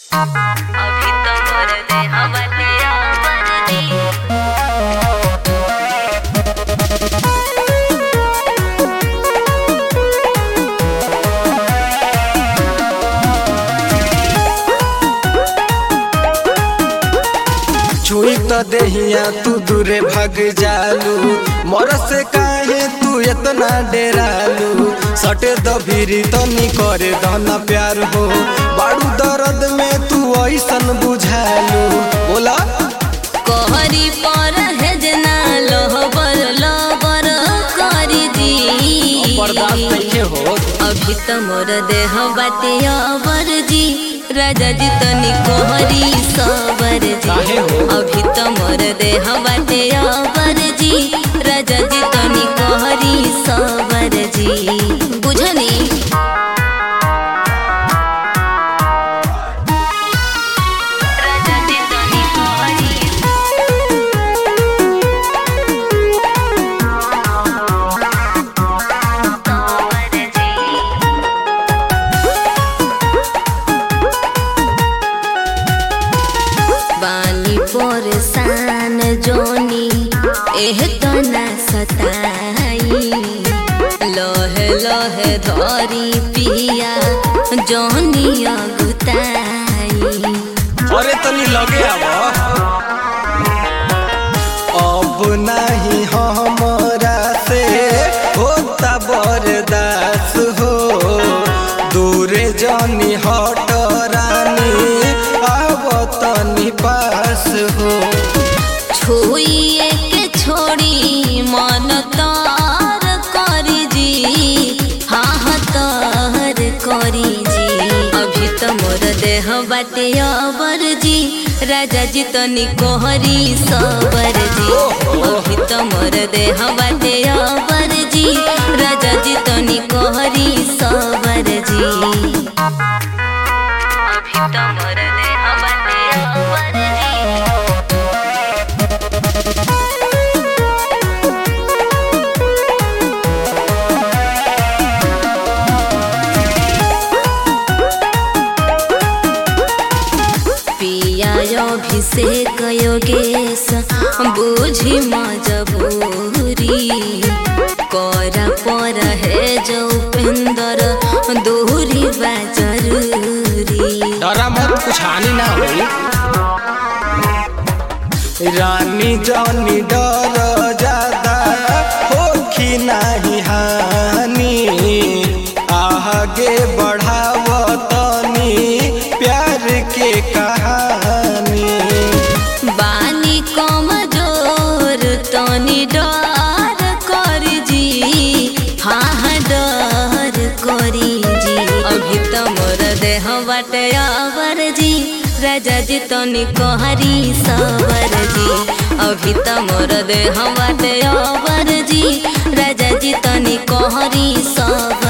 अभी तो मोर देह बतिया बरदी छुई तो देहिया तू दूरे भाग जालू मोर से काहे तू इतना डेरालू सटे दभीरी तनी करे दहना प्यार हो बाड़ू दर्द में तू ऐसन बुझालू बोला कोहरी पर है जना लोहबर लोबर करी दी बर्दाश्त नहीं हो अभी तो मोर देह बतिया बरदी राजा जी तनी कोहरी सबर काहे जी हो? अभी तो मोर देह बतिया बरदी राजा जी तनी कोहरी सबर जी बुझनी राजा जी तनी कोहरी सबर जी बानी परेशान जोनी एह तना सताई लहे लहे धरी पिया जोनी अगुताई अरे तनी लगे आव अब नहीं हमरा से होता बर्दास हो दूरे जानी हट रानी आव तनी पास हो छुइए के छोड़ी मन तार करी जी हाँ हाँ तार करी जी अभी तो मोर देह बाटे अबर जी राजा जी तनी कोहरी सबर जी अभी तो मोर देह बाटे अबर जी राजा जी तनी कोहरी सबर जी अभी तो मोर देह बाटे अबर जी पिया अभिषेक योगेश बुझी मजबूरी कर पर है जो उपेंद्र दूरी बा जरूरी डरा मत कुछ हानि ना होई रानी जानी डर ज्यादा होखी नहीं हानि आगे बढ़ाव तनी प्यार के कहानी बानी कमजोर तनी डर कर जी हाँ हाँ डर करी जी अभी तो मोर देह बाटे आवर जी राजा जी तनी कहरी सबर जी अभी तो मोर देह बाटे आवर जी राजा जी तनी कहरी सबर